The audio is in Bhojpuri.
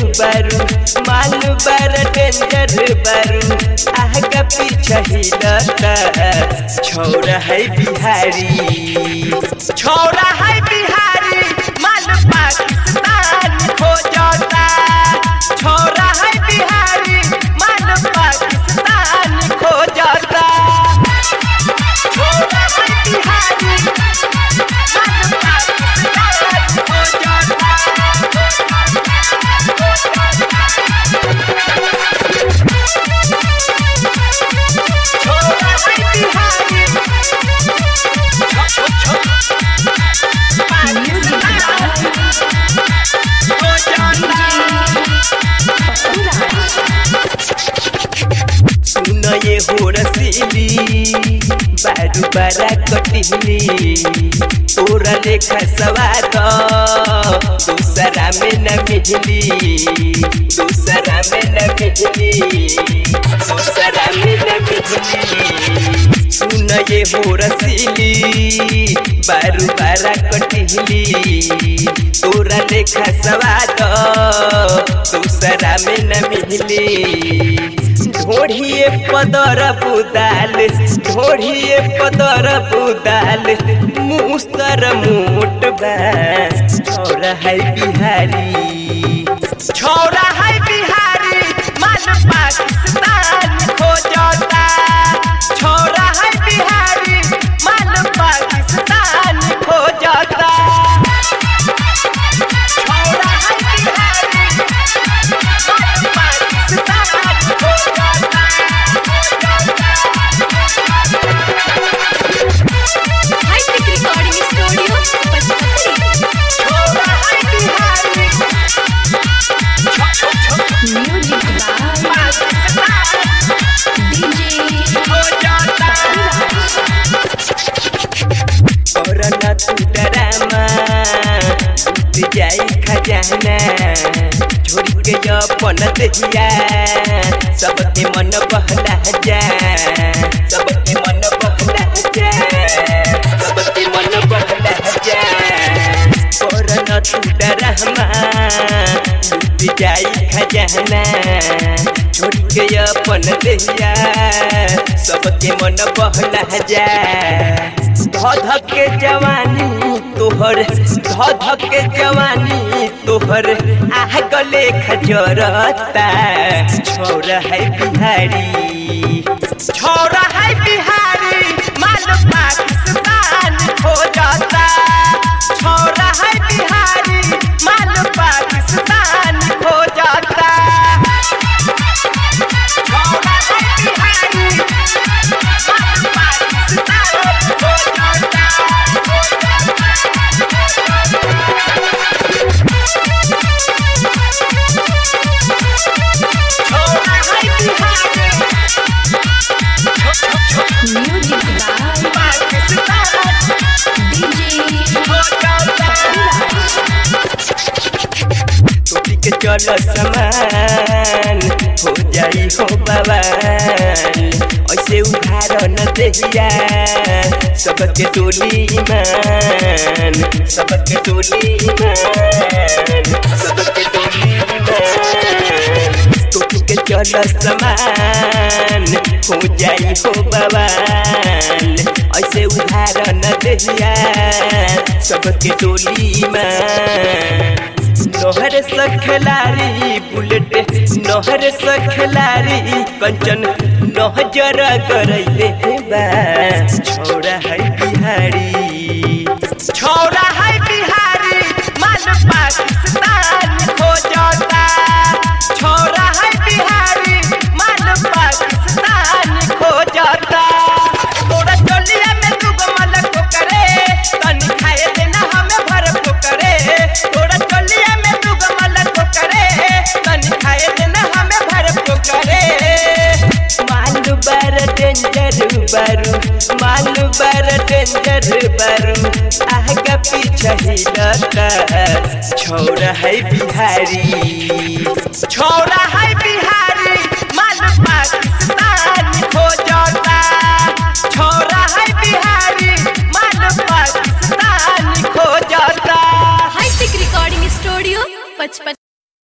बारू मालू बार डेंजर बारू आगा पीछा हिलता छौरा है बिहारी छौरा है बिहारी मालू पाकिस्तान खो जाता छौरा है बिहारी मालू पाकिस्तान खो जाता छौरा है बिहारी मालू पाकिस्तान खो जाता छोरा है बिहारी खो जाता सुन ये हो रसीली बारू बारा कटिली तोरा लेखा सवाद दूसरा में न मिली दूसरा में न मिली दूसरा में न मिली सुन ये हो रसीली बारू बारा कटिली तोरा लेखा सवाद दूसरा में न मिली ढोढ़िए पदर बुदाल ढोढ़िए पदर बुदाल मुस्तर मोट बा छौरा है बिहारी छौरा है बिहारी मन पाकिस्तान खो जाता छौरा है बिहारी मन पाकिस्तान खो जाता छौरा है बिहारी मन पाकिस्तान खो जाता हाईटेक रिकॉर्डिंग स्टूडियो पचमढ़ी छौरा है Bihari music by Pakistan DJ हो जाता और न तू डरामा टूट जाई खजाना छोड़ के अपन दहिया सबके मन बहला जा सबके मन बहला जा सबके मन बहला जा और न तू डरामा टूट जाई खजाना छोड़ के अपन दहिया सबके मन बहला जा धध के जवानी तोहर धध के जवानी तोहर आह गले खजरता छौरा है बिहारी छौरा है बिहारी माल पाकिस्तान खो जाता छौरा है बिहारी माल पाकिस्तान खो जाता छौरा है बिहारी माल पाकिस्तान खो जाता छौरा है Bihari music by Pakistan DJ हो जाता टोपी के चल समान हो जाई हो बवाल ऐसे उधार न देहिया सबके टोली ईमान सबके टोली ईमान सबके टोली ईमान टोपी के चल समान हो जाई हो बवाल ऐसे उधार न देहिया सबके टोली ईमान नहर सखलारी बुलेट नहर सखलारी कंचन नहजर करैले बा छौरा है बिहारी छौरा है बिहारी माल पाकिस्तान खो जाता छौरा है बिहारी माल पाकिस्तान खो जाता तोरा चोलिया में दूगो मलक करे तनी खाए देना हमें भर करे तोरा चोलिया में दूगो मलक करे तनी खाए देना हमें भर करे मालू बार डेंजर बारू मालू बार डेंजर बारू आगा पीछा हिलता छौरा है बिहारी छौरा है बिहारी